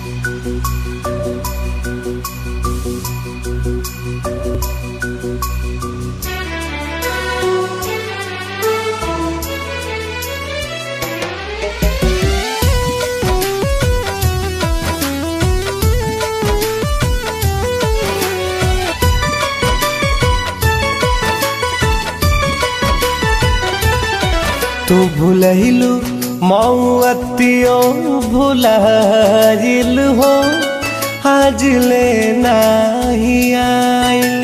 तू भूलैलू मौअतियो भुलाइल हो आज ले नाही आइल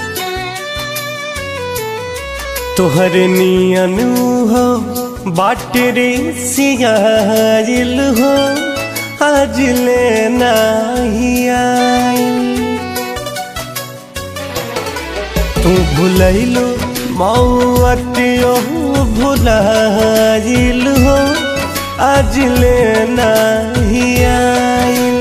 तोहर नियन हो बाटरे सियाइल हो आज ले नाही आइल तू भूलैलू मौअतियो भुलाइल हो आज ले नाही आइल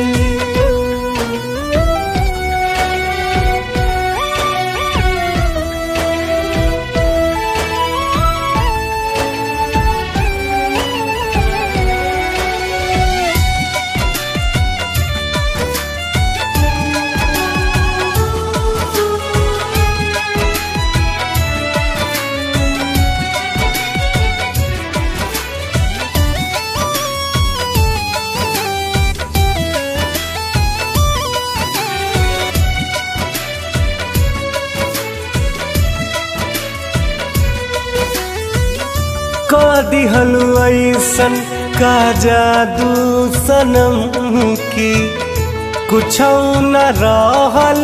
का दिहलु ऐसन का जादू सनम की कुछ न रहल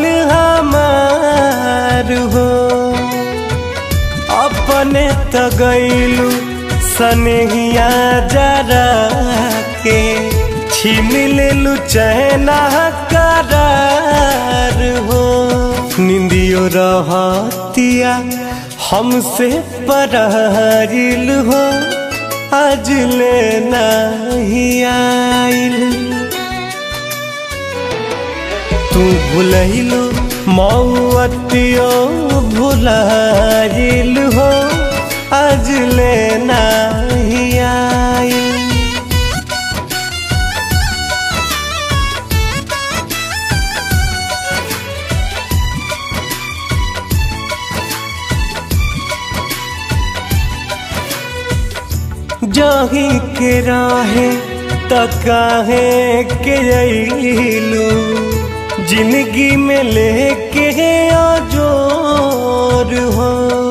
हमार हो अपने त गैलू सनहिया जरा के छीन लेलू चैना करार हो निंदियो रहतिया हमसे परहिल हो आज ले नहीं आइल तू भूलैलू मौअतियो भुलाइल हो आज ले नहीं आइल जाही के राहे तकाहे के अइलू जिंदगी में लेके आजोर हो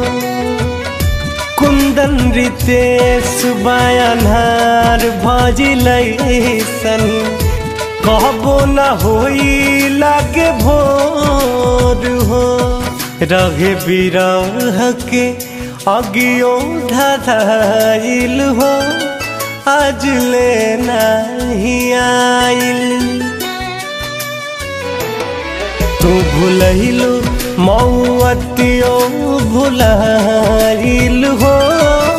कुंदन रितेश बयानार भजिलैसन कहबो न होई लागे भोर हो रहे बिरह के अगियो धधाइल हो आज ले नहीं आइल तू भूलैलू मौअतियो भुलाइल हो